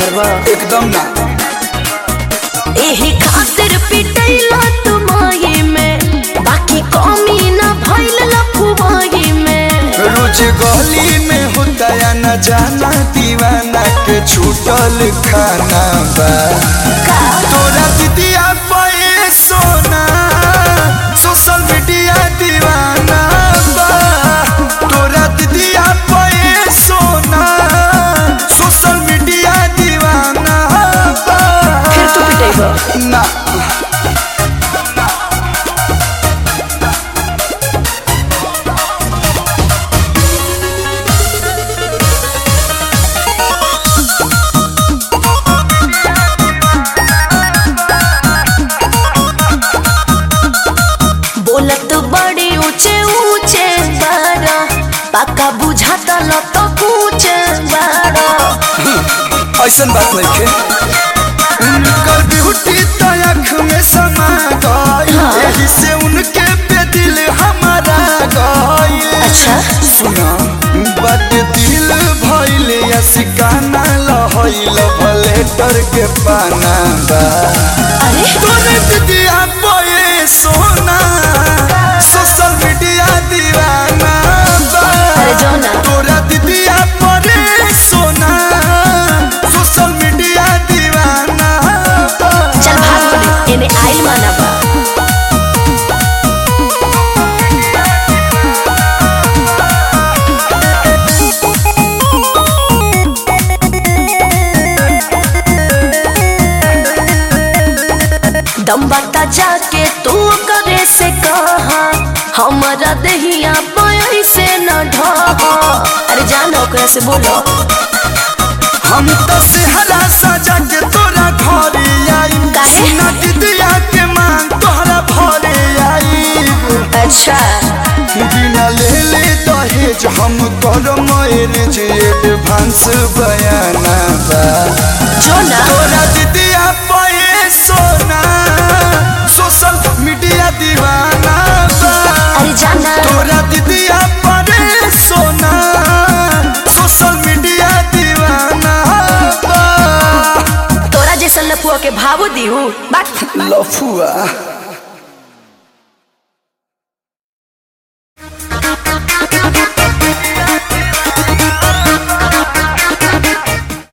सुधरबा एकदम ना एही खातिर पिटैला तुमाई में बाकी कमी ना भइल लफुवाई में रोज गली में होता या न जाना दीवाना के छूटल खाना बा तोरा दीदिया पे सोना सोशल मीडिया दीवाना बा तोरा दीदिया पे सोना सोशल मीडिया दीवाना बा फिर तू पिटेगा ना बोलत बड़ी ऊंचे ऊंचे बारा पक्का बुझाता ल तो कुछ बारा ऐसन बात नहीं खे उनकर ब्यूटी तो आँख में समा गई यही से उनके पे दिल हमारा गई अच्छा। सुना बट दिल भइल या सिकाना लहइल भलेटर के पाना बा अरे तोरे दीदिया बोए सोना सोशल मीडिया दीवाना बा अरे जाओ ना। तोरा दीदिया परे सोना सोशल मीडिया दीवाना बा चल भाग बोली एने आइल माना बा दम बता जाके तू करे से कहा हमारा दहिया पाई से न ढहा अरे जानो ओकरा से बोलो हम तो सेहरा सजा के तोरा घरे आई काहे? सुना दीदिया के मांग तोहरा भरे आई अच्छा बिना ले ले दहेज हम कर मैरिज एडवांस बयाना बा जो ना तोरा दीदिया पे सोना सोशल मीडिया दीवाना बा अरे जाना तोरा दीदिया पे सोना सोशल मीडिया दीवाना बा तोरा जैसन लफुआ के भावो दिहू बात लफुआ